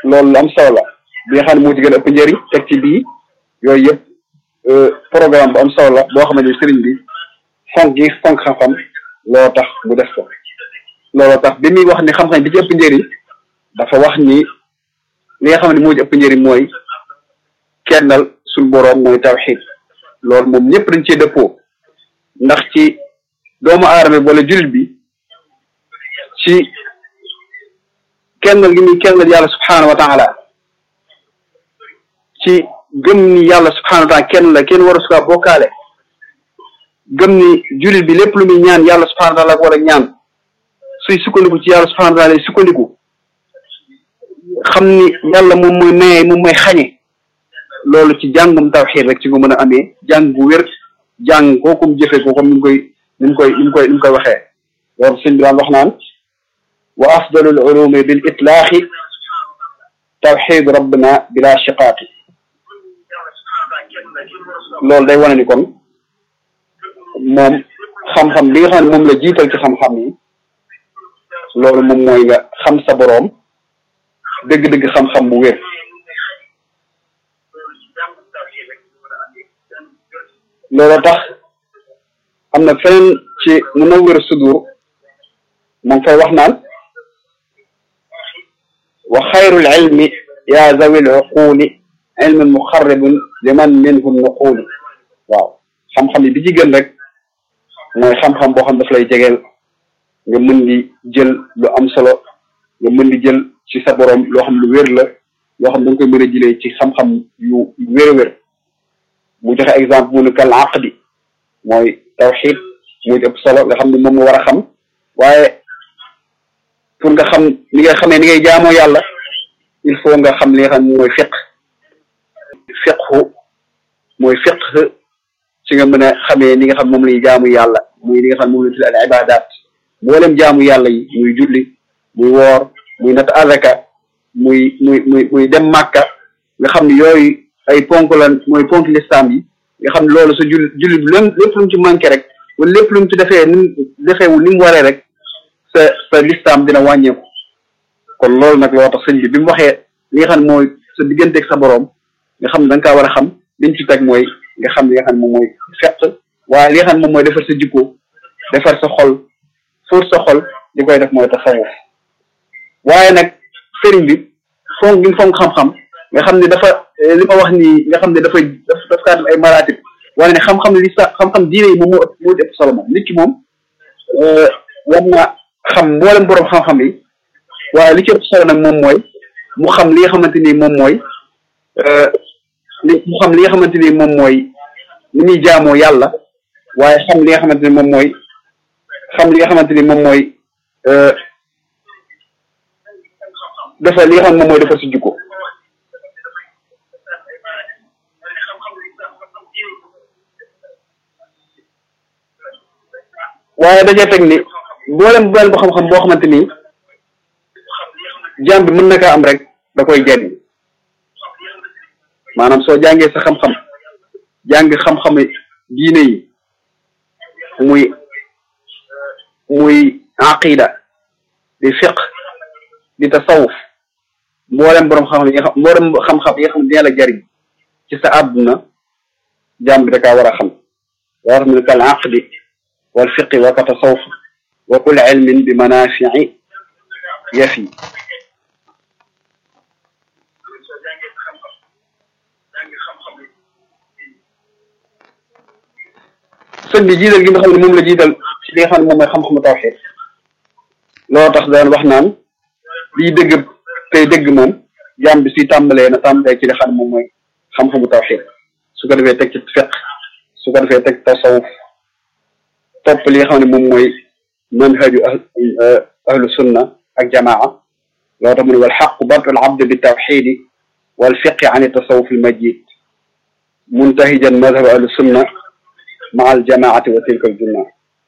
loolu lu am solo la bi nga xam ne moo ci gën a ëpp njëriñ teg ci bii yooyu yëpp programme bu am solo la boo xamante ni sëriñ bi fonk gi fonk xam-xam loo tax mu def ko looloo tax bi muy wax ni xam-xam bi ci ëpp njëriñ dafa wax ni li nga xam ne moo ci ëpp njëriñ mooy kennal suñ boroom mooy tawxiid loolu moom ñëpp dañ cee dëppoo ndax ci doomu aadama bi wala jullit bi ci kennal gi muy kennal yàlla subhaanahu wa taala ci gëm ni yàlla subhaanahu wa taala kenn la kenn war a sukaa bokkaale gëm ni jullit bi lépp lu muy ñaan yàlla subhaanahu wa taala war a ñaan suy sukkandiku ci yàlla subhaanahu wa taala lay sukkandiku xam ni yàlla moom mooy maye moom mooy xañe loolu ci jàngum tawxiid rek ci nga mën a amee jàng bu wér jàng kookum jëfe ko comme ni mu koy ni mu koy ni mu koy ni mu koy waxee loolu sëñ bi daan wax naan wa afdalul ulumi bil itlaaxi tawxiid rabbina bila shiqaaqi loolu day wane ni kon moom xam-xam bi nga xam ne moom la jiital ci xam-xam yi loolu moom mooy nga xam sa boroom dëgg-dëgg xam-xam bu wér loolu tax am na feneen ci Munawwir Sudur moom fay wax naan wa xayrul ilmi yaa zawil uquuli ilmun muxarribun liman minhu nuquuli waaw xam-xam yi bi ci gën rek mooy xam-xam boo xam daf lay jegeel nga mën di jël lu am solo nga mën di jël ci sa boroom loo xam lu wér la loo xam da nga koy mën a jëlee ci xam-xam yu wér a wér mu joxe exemple mu ne kal aqdi mooy tawxid muy ëpp solo nga xam ne moom nga war a xam waaye pour nga xam ni nga xamee ni ngay jaamoo yàlla il faut nga xam li nga xam mooy fiq fiqhu mooy fiq ci nga mën a xamee ni nga xam moom la ñuy jaamu yàlla muy li nga xam moom la tudd al ibadat mboolem jaamu yàlla yi muy julli muy woor muy natt azaka muy muy muy muy dem màkka nga xam ne yooyu ay ponk la mooy ponk lislaam yi nga xam ne loolu sa jul julli bi lépp lépp lu mu ci manqué rek wala lépp lu mu ci defee ni mu defeewul ni mu waree rek sa sa lislaam dina wàññeeku kon loolu nag loo tax sëñ bi bi mu waxee li nga xam ne mooy sa digganteeg sa boroom nga xam ne da nga kaa war a xam liñ ci teg mooy nga xam li nga xam ne moom mooy fett waaye li nga xam ne moom mooy defar sa jikko defar sa xol fóot sa xol li koy def mooy tasawuf waaye nag sëriñ bi fonk gi mu fonk xam-xam nga xam ne dafa li ma wax nii nga xam ne dafay daf daf kaa def ay maratib wane ne xam-xam li sa xam-xam diine yi moom moo ëpp moo ëpp solo moom nit ki moom war na xam mboolem boroom xam-xam yi waaye li ci ëpp solo nag moom mooy mu xam li nga xamante ni moom mooy li mu xam li nga xamante ni moom mooy ni muy jaamoo yàlla waaye xam li nga xamante ni moom mooy xam li nga xamante ni moom mooy dafa li nga xam ne moom mooy defar si jikko waaye dajee teg ni mboolem mboolem boo xam-xam boo xamante ni jaam bi mën na kaa am rek da koy jariñ maanaam soo jàngee sa xam-xam jàng xam-xam diine yi muy muy aqida di fiq di tasawuf mboolem borom xam-xam yi nga xam mboolem xam-xam yi nga xam ne dina la jariñ ci sa àdduna jaam bi da kaa war a xam waa xam ne kal aqdi wal fiqi wa ka tasawuf wa kul ilmin bi manafii yafi sëñ bi jiital gi nga xam ne moom la jiital ci li nga xam ne moom mooy xam-xamu tawxiid loo tax daan wax naan liy dëgg tey dëgg moom jaam bi suy tàmbalee na tàmbalee ci li xam ne moom mooy xam-xamu tawxiid su ko defee teg ci fiq su ko defee teg tasawuf topp li nga xam ne moom mooy manhaju ahlu sunna ak jamaa loo tax mu ne wal xaqu badul abd bi tawxiidi wal fiqi an tasawuf al majid muntahijan madhab ahlu sunna ma al jamaati wa tilka al junna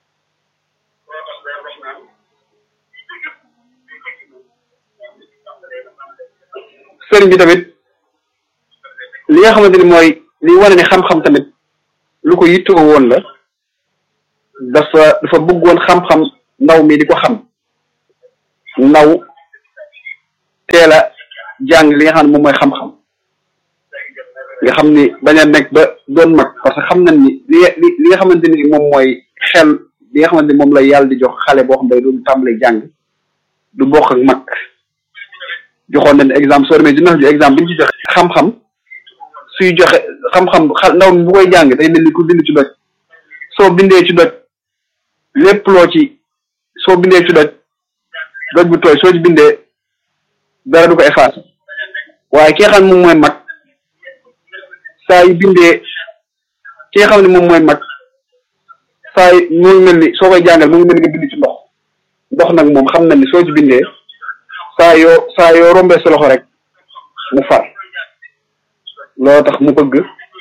sëriñ bi tamit li nga xamante ni mooy li wane ne xam-xam tamit lu ko yittoo woon la dafa dafa bëggoon xam-xam ndaw mi di ko xam ndaw teel a jàng li nga xam ne moom mooy xam-xam nga xam ni bañ a nekk ba doon mag parce que xam nañ ni li li li nga xamante ni moom mooy xel li nga xamante ni moom la yàlla di jox xale boo xam ne du tàmbali jàng du bokk ak mag joxoon nañ exemple soo demee dina ju exemple bi ñu ci joxe xam-xam suy joxe xam-xam xa ndaw mi bu koy jàng day mel ni ku bind ci doj soo bindee ci doj lépp loo ci soo bindee ci doj doj bu tooy soo ci bindee dara du ko effacé waaye ki nga xam ne moom mooy mag saa yu bindee ki nga xam ne moom mooy mag saa yu mu ngi mel ni soo koy jàngal mu ngi mel ni nga bind ci ndox ndox nag moom xam na ni soo ci bindee saa yoo saa yoo rombee sa loxo rek mu far loo tax mu bëgg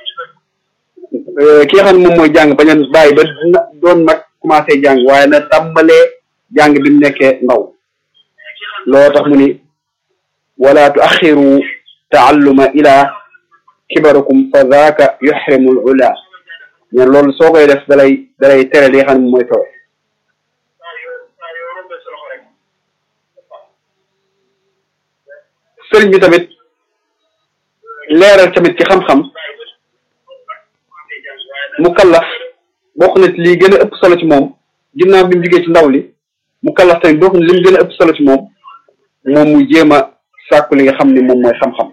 ki nga xam ne moom mooy jàng bañ a bàyyi ba doon mag commencé jàng waaye na tàmbalee jàng bi mu nekkee ndaw loo tax mu ni wala tuaxiru taalluma ila kibarakum fa zaaka yuxrimul ula ñen loolu soo koy def dalay dalay tere li nga xam ne mooy kawe sëriñ bi tamit leeral tamit ci xam-xam mu kallaf bokk na ci lii gën a ëpp solo ci moom ginnaaw bi mu jugee ci ndaw li mu kallaf tamit bokk na li mu gën a ëpp solo ci moom moom mu jéem a sàkku li nga xam ni moom mooy xam-xam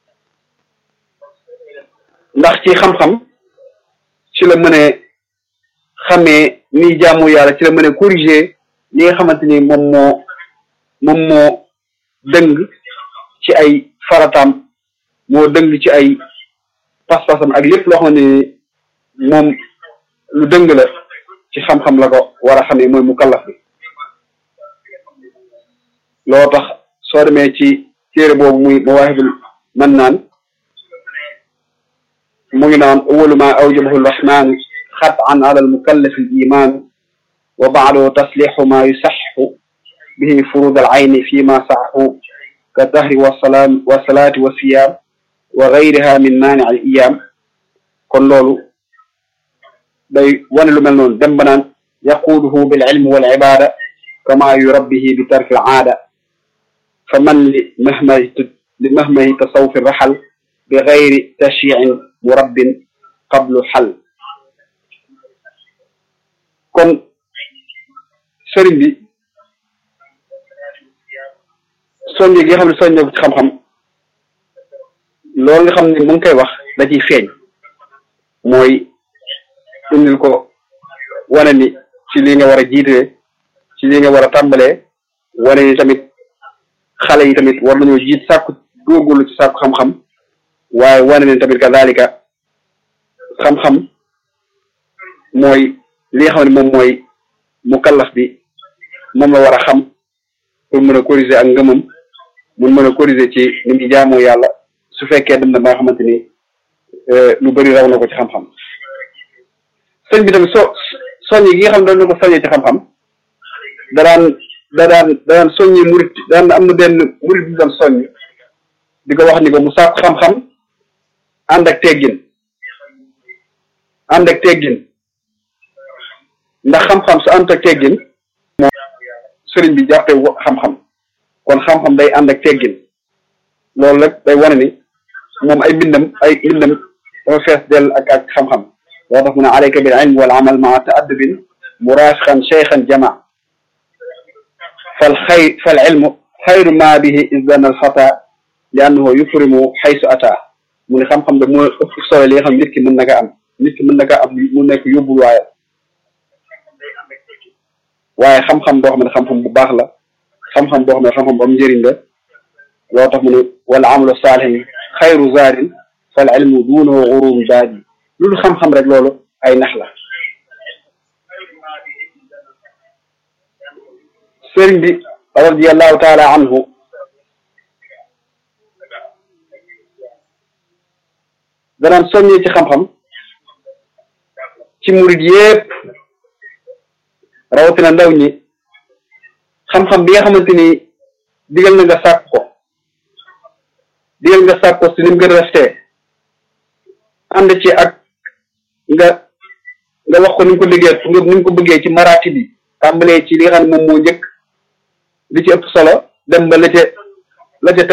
ndax ci xam-xam ci la mënee xamee ni jaamu yàlla ci la mënee corriger li nga xamante ni moom moo moom moo dëng ci ay farataam moo dëng ci ay pas-pasam ak lépp loo xamante ni moom lu dëng la ci xam-xam la ko war a xamee mooy mu kallaf bi loo tax soo demee ci téere boobu muy mawaahibul mannaan mu ngi naan awalu ma awjabahu rahman xatan ala almukallafi al iman wa baado taslixu ma yusaxu bihi furud al ayni fi ma saxu ka tahri wasalaam wasalaati wa siyaam wa gayriha min maani al iyaam kon loolu day wane lu mel noonu dem ba naan yaquuduhu bil ilmi wal ibada kama yurabbihi bi tarki al aada fa man li mahmahi li mahmahi tasawufi raxal bi gayri tashyiin murabbin qablu xal kon sëriñ bi soññe gi nga xam ne soññe ci xam-xam loolu nga xam ne mu ngi koy wax da ciy feeñ mooy indil ko wane ni ci lii nga war a jiitee ci lii nga war a tàmbalee wane ni tamit xale yi tamit war nañoo jiit sàkku góorgóorlu ci sàkku xam-xam waaye wane ni tamit kadalika xam-xam mooy li nga xam ne moom mooy mu kallaf bi moom la war a xam pour mën a corriger ak ngëmam mun mën a corriger ci ni muy jaamoo yàlla su fekkee dem na ba nga xamante ni lu bëri raw na ko ci xam-xam sëñ bi tamit so soññi gi nga xam ne doon na ko soññee ci xam-xam da daan da daan da daan soññi murit daan am na benn murit bi doon soññ di ko wax ni ko mu sàkku xam-xam ànd ak teggin ànd ak teggin ndax xam-xam su ànd ak teggin moom sëriñ bi jàppee xam-xam kon xam-xam day ànd ak teggin loolu rek day wane ni moom ay bindam ay bindam dafa fees dell ak ak xam-xam loo tax mu ne alayka bil ilm wal amal maa ta'addubin murashiqan shaykhan jama fal xay fal ilmu xayru ma bihi izdana al fata li annahu yufrimu xaysu ata mu ne xam-xam da moo ëpp solo li nga xam nit ki mën na ko am nit ki mën na ko am mu nekk yóbbul waaye waaye xam-xam boo xam ne xam-xam bu baax la xam-xam boo xam ne xam-xam bu am njëriñ la loo tax mu ne wala amalu saalihin xayru zaadin fal ilmu duunahu xurum daadi loolu xam-xam rek loolu ay nax la sëriñ bi radiallahu taala anhu danaan soññee ci xam-xam ci murid yépp rawatina ndaw ñi xam-xam bi nga xamante ni digal na nga sàkk ko digal nga sàkk ko si ni mu gën a rafetee ànd ci ak nga nga wax ko ni nga ko liggéey nga ni nga ko bëggee ci maraati bi tàmbalee ci li nga xam ne moom moo njëkk li ci ëpp solo dem ba la ca la ca